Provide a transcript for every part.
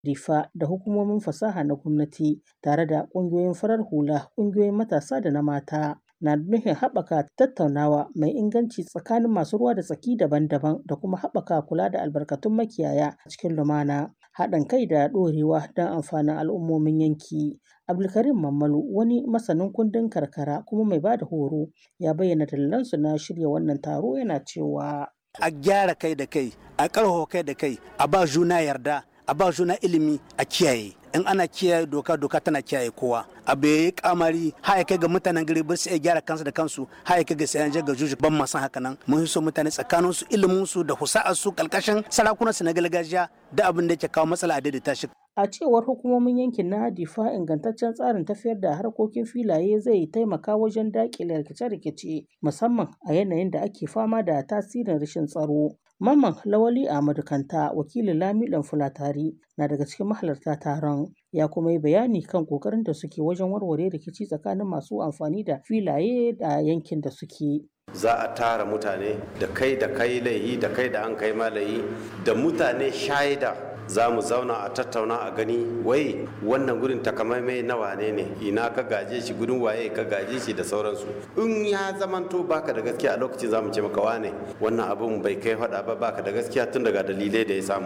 Difa da hukumomin fasaha na gwamnati tare da ƙungiyoyin farar hula, ƙungiyoyin matasa da na mata. na nufin haɓaka tattaunawa mai inganci tsakanin masu ruwa da tsaki daban-daban da kuma haɓaka kula da albarkatun makiyaya a cikin lumana haɗin kai da ɗorewa don amfanin al'ummomin yanki. Abdulkarim Mammalu wani masanin kundin karkara kuma mai ba da horo ya bayyana dalilansu na shirya wannan taro yana cewa. A gyara kai da kai, a ƙarfafa kai da kai, a ba juna yarda, a ba juna ilimi a kiyaye. in ana kiyaye doka doka tana kiyaye kowa abu ya yi kamari haya kai ga mutanen gari ba su iya gyara kansu da kansu haya kai ga sayan ga juju ban ma san haka nan mun so mutane tsakanin su ilimin su da husa'ar su kalkashin sarakunan su na gargajiya da abin da yake kawo matsala a daidaita shi A cewar hukumomin yankin na Difa ingantaccen tsarin tafiyar da harkokin filaye zai taimaka wajen daƙile rikice-rikice musamman a yanayin da ake fama da tasirin rashin tsaro. Mamman Lawali Ahmadu Kanta wakilin Lamiɗan Fulatari na daga cikin mahalarta taron ya kuma yi bayani kan ƙoƙarin da suke wajen warware rikici tsakanin masu amfani da filaye da yankin da suke. za a tara mutane da kai da kai laihi da kai da an kai malayi da mutane shaida za mu zauna a tattauna a gani wai wannan gurin takamaimai na wane ne ina ka gaje shi gudun waye ka gaje shi da sauransu in ya zamanto baka da gaskiya a lokacin za mu ce maka wane wannan abun bai kai faɗa ba baka da gaskiya tun daga dalilai da ya samu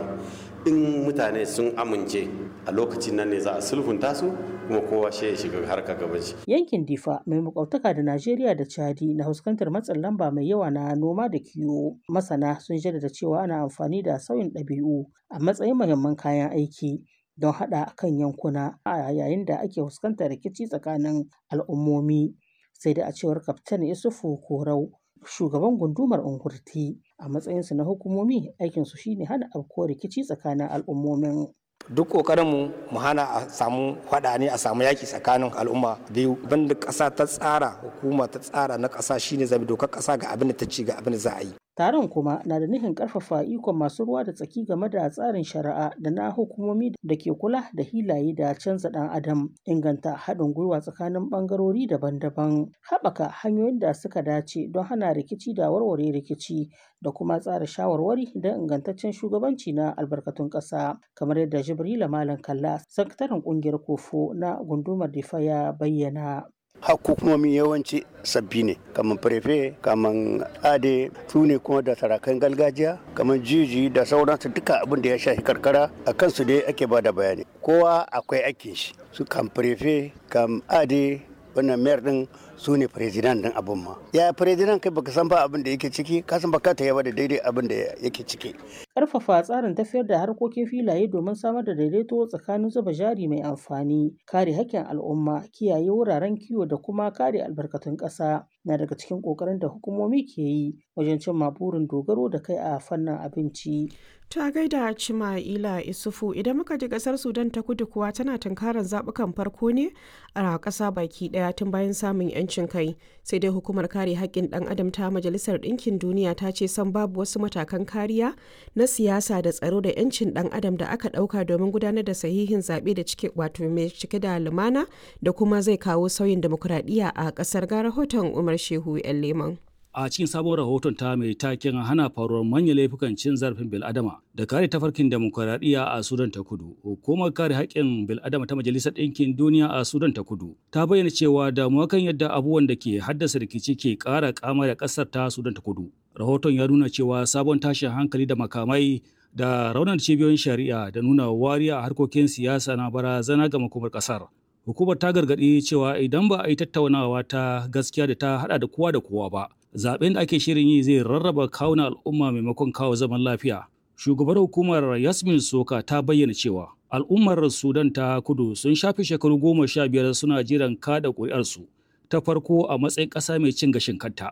in mutane sun amince a lokacin nan ne za a sulhunta su kuma kowa shi ya shiga harka gaban shi Yankin Difa mai makwabtaka da Najeriya da Chadi na fuskantar matsin lamba mai yawa na noma da kiwo. Masana sun jaddada cewa ana amfani da sauyin ɗabi'u a matsayin muhimman kayan aiki don haɗa kan yankuna a yayin da ake fuskantar rikici tsakanin al'ummomi. Sai da a cewar Kaftan Isufu Korau shugaban gundumar Ungurti a matsayinsu na hukumomi aikinsu shine hana afkuwar rikici tsakanin al'ummomin. duk kokarinmu mu hana a samu faɗa ne a samu yaki tsakanin al'umma biyu banda ƙasa ta tsara hukuma ta tsara na ƙasa shine zabi dokar ƙasa ga abin da ta ci ga abin da za a yi Taron kuma na da nufin ƙarfafa ikon masu ruwa da tsaki game da tsarin shari'a da na hukumomi da ke kula da hilaye da canza ɗan adam, inganta haɗin gwiwa tsakanin ɓangarori daban-daban, haɓaka hanyoyin da suka dace don hana rikici da warware rikici da kuma tsara shawarwari don ingantaccen shugabanci na albarkatun ƙasa, kamar yadda Jibrila Malam Kalla, sakataren ƙungiyar Kofo na gundumar Difa ya bayyana. hukumomi yawanci sabbi ne kamar prefe kamar ade su ne kuma da sarakan gargajiya kamar jiji da sauransu duka abin da ya shafi karkara a kansu dai ake ba da bayani kowa akwai aikin shi su kam prefe kam ade wannan mayar din su ne firizinan din abin ma ya firizinan kai baka san ba abin da yake ciki ka san baka ta yaba da daidai abin da yake ciki Ƙarfafa tsarin tafiyar da harkokin filaye domin samar da daidaito tsakanin zuba jari mai amfani, kare haƙƙin al'umma, kiyaye wuraren kiwo da kuma kare albarkatun ƙasa na daga cikin ƙoƙarin da hukumomi ke yi wajen cimma burin dogaro da kai a fannin abinci. Ta gaida Cima'ila Isufu idan muka ji kasar Sudan ta kudu kuwa tana tunkarar zaɓukan farko ne a ƙasa baki ɗaya tun bayan samun 'yancin kai. Sai dai hukumar kare haƙƙin ɗan adam ta Majalisar Ɗinkin Duniya ta ce san babu wasu matakan kariya na siyasa da tsaro da 'yancin ɗan adam da aka ɗauka domin gudanar da sahihin zaɓe da cike wato mai cike da lumana da kuma zai kawo sauyin demokuraɗiyya a ƙasar ga rahoton Umar Shehu 'yan Leman. a cikin sabon rahoton ta mai taken hana faruwar manyan laifukan cin zarafin bil'adama da kare tafarkin demokuraɗiyya a sudan ta kudu hukumar kare haƙƙin bil'adama ta majalisar ɗinkin duniya a sudan ta kudu ta bayyana cewa damuwa kan yadda abubuwan da ke haddasa rikici ke ƙara kama da ƙasar ta sudan ta kudu rahoton ya nuna cewa sabon tashin hankali da makamai da raunar cibiyoyin shari'a da nuna wariya a harkokin siyasa na barazana ga makomar ƙasar hukumar ta gargaɗi cewa idan ba a yi tattaunawa ta gaskiya da ta haɗa da kowa da kowa ba zaben da ake shirin yi zai rarraba kawuna al'umma maimakon kawo zaman lafiya. Shugabar hukumar Yasmin Soka ta bayyana cewa al'ummar Sudan ta kudu sun shafe shekaru goma sha biyar suna jiran kada ƙuri'arsu ta farko a matsayin ƙasa mai cin gashin kanta.